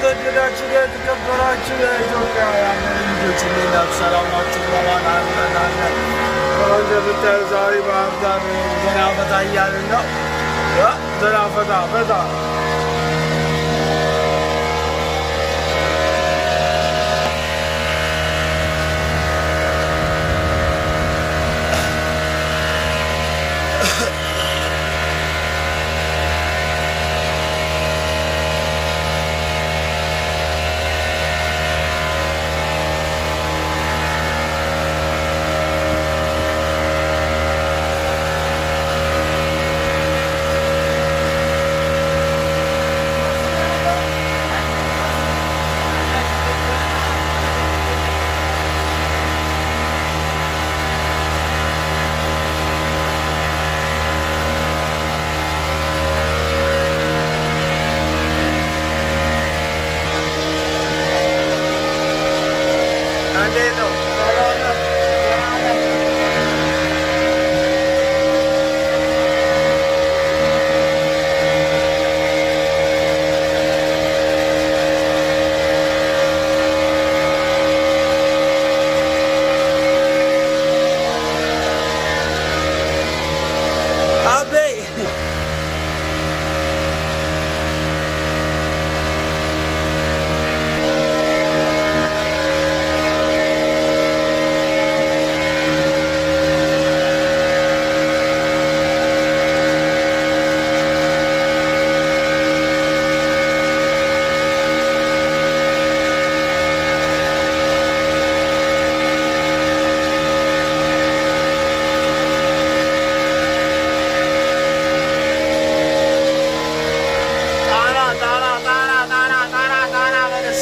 የተወደዳችሁ የተከበራችሁ የኢትዮጵያውያን ልጆች እንዴት ናችሁ? ሰላም ናችሁ? በማን አለን አለን። እንደምታዩ ዛሬ ባህር ዳር ዘና ፈታ እያልን ነው። ዘና ፈታ ፈታ እንዴት ነው? ሰላም ነው? አቤ ጣና ጣና ጣና ጣና ጣና ጣና በለስ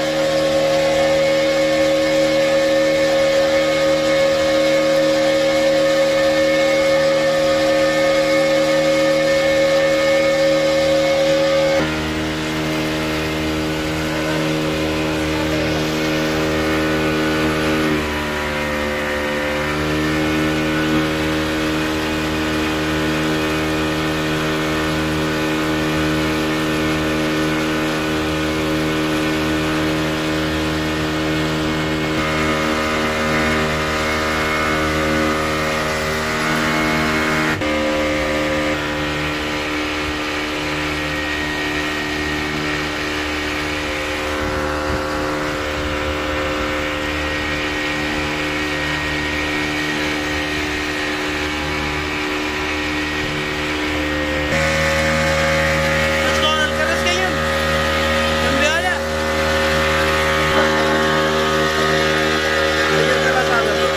እስካሁን አልቀረስከኝም? እምቢ አለ? እየቀረጸ ነበር።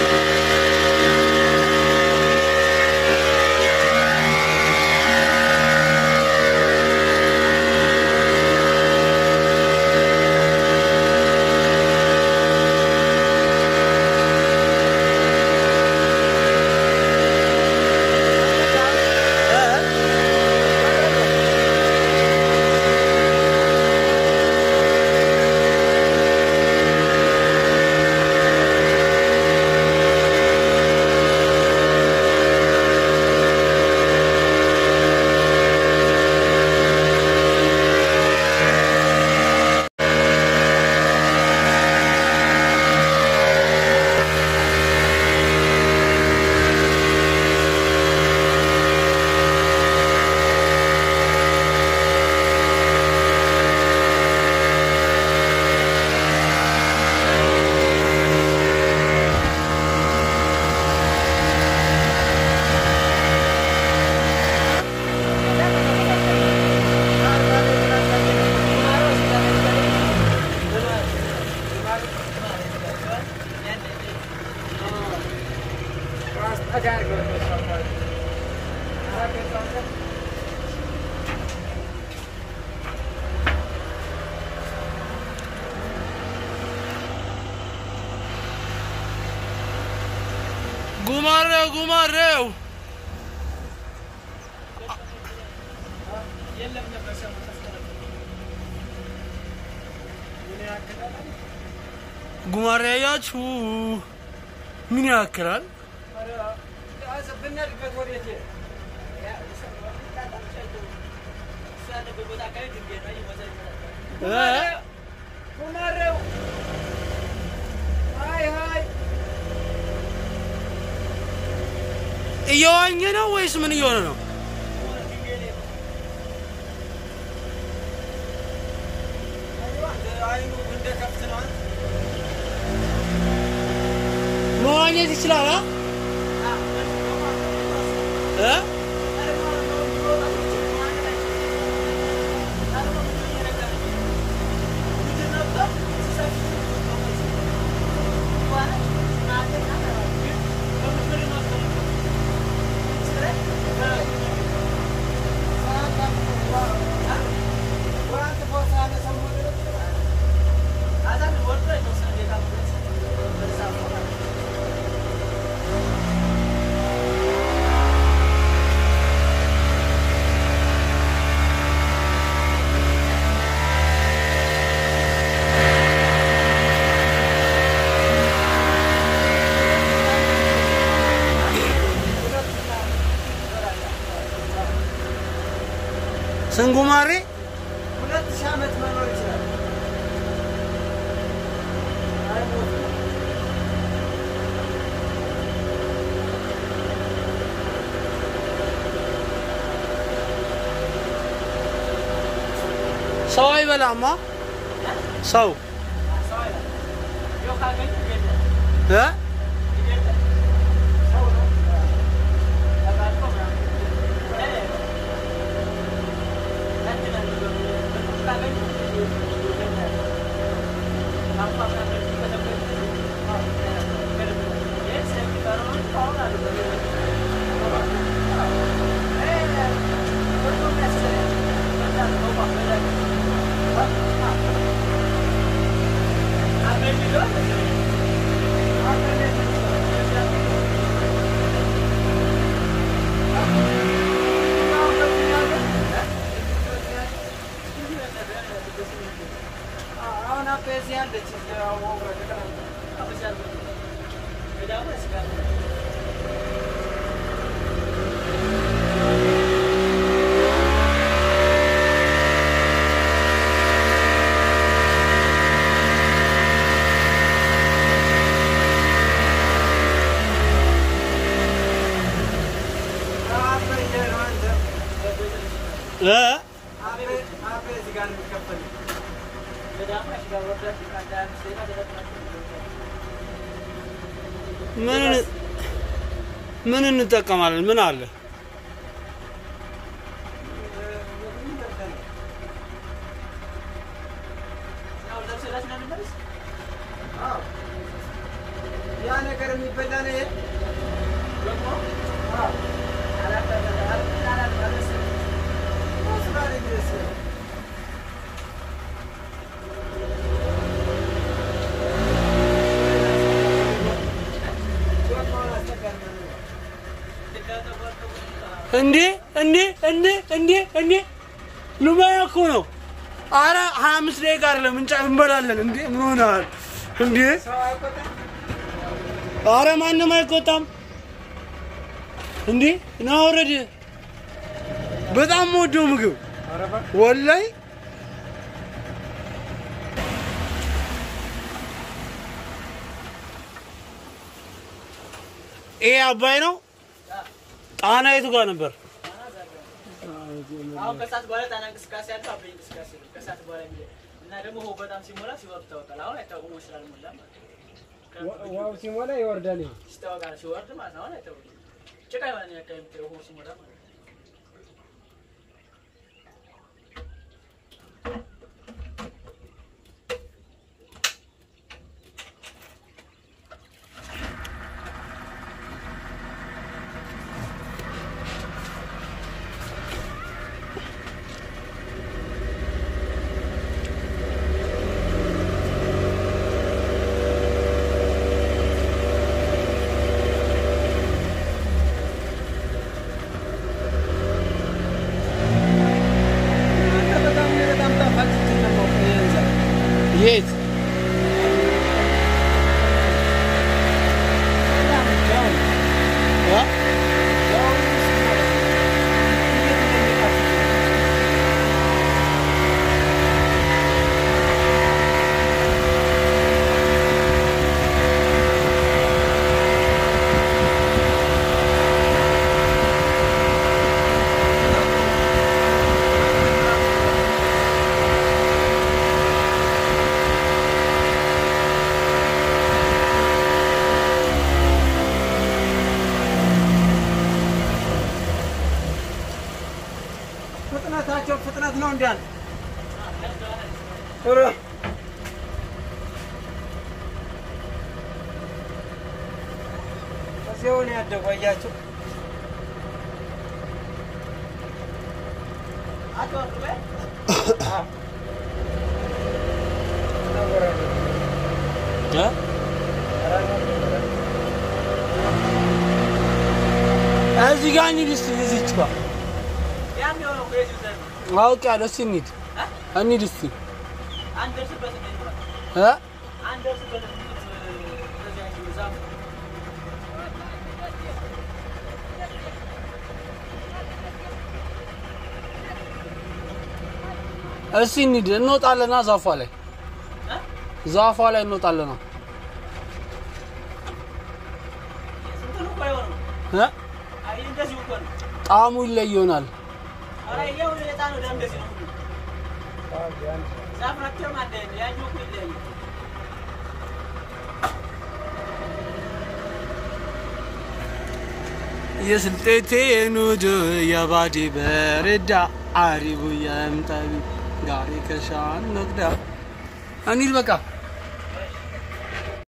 ጉማሬው ጉማሬው ጉማሬ ያያችሁ ምን ያክላል? ብንሄድበት ወዴት ጉማሬው ሀይ ሀይ እየዋኘ ነው ወይስ ምን እየሆነ ነው? አይኑ እንደ ከብት ነው። መዋኘት ይችላል አ? እ? ስንጉማሬ ሁለት ሺህ ዓመት መኖር ይችላል። አይሞትም። ሰው አይበላማ። ሰው እ? አሁን አቤ እዚህ አለች። እዚህ አሁን ወግራ ተቀራርባ አቤ እየሄድን አንተ እ? አቤ አቤ እዚህ ጋር ነው የሚከፈለው። ምን ምን እንጠቀማለን? ምን አለ? ያ ነገር የሚበላ ነው ይሄ? ስራ ላይ ድረስ እንዴ እንዴ እንዴ እንዴ እንዴ ሉማያ እኮ ነው። አረ ሀያ አምስት ደቂቃ አይደለም እንጫ እንበላለን። እንዴ ምን ሆነሃል? እንዴ ሰው አይቆጣም? አረ ማንም አይቆጣም። እንዴ ና ውረድ። በጣም የምወደው ምግብ ወላይ ይሄ አባይ ነው። ጣና የቱ ጋር ነበር? አሁን ከሰዓት በኋላ ጣና እንቅስቃሴ አለ፣ አበይ እንቅስቃሴ ነው። ከሰዓት በኋላ የሚለ እና ደግሞ ውሃው በጣም ሲሞላ ሲወርድ ይታወቃል። አሁን አይታወቅም ወይ ስላልሞላ ማለት ነው። ውሃው ሲሞላ ይወርዳል። ይሄ ይታወቃል ሲወርድ ማለት ነው። አሁን አይታወቅም። ጭቃ የሆነ አካባቢ የምታየው ውሃው ሲሞላ ማለት ነው። በጣም በጣም ጣፋጭ ነው። የት እ? ጋር ነው። ኧረ እዚያው ነው ያደጉ አያቸው። አትወርድ በይ። እ? እዚህ ጋር እንሂድ እስኪ እዚች ጋር ያም የሆነው እኮ የዚሁ ዘር ነው። አውቄያለሁ። እስኪ እንሂድ እ? እንሂድ እስኪ አንደርስበትም ነው የሚሆነው። እ? አንደርስበትም በዚያ ዛፍ እስኪ እንሂድ እንወጣለና ዛፏ ላይ እ? ዛፏ ላይ እንወጣለና ስንትን እኮ አይሆንም። እ? አይ እንደዚሁ እኮ ነው። ጣዕሙ ይለይ ይሆናል። ኧረ ይኸው የዕጣ ነው ደም እንደዚህ ነው ሁሉ ዛፍ ናቸውም አንድ አይነት ያኛው እኮ ይለያያል። የስልጤቴ ኑድ የባዲ በርዳ አሪቡ የምጠቢ ጋሪ ከሻን ነግዳ እንሂድ በቃ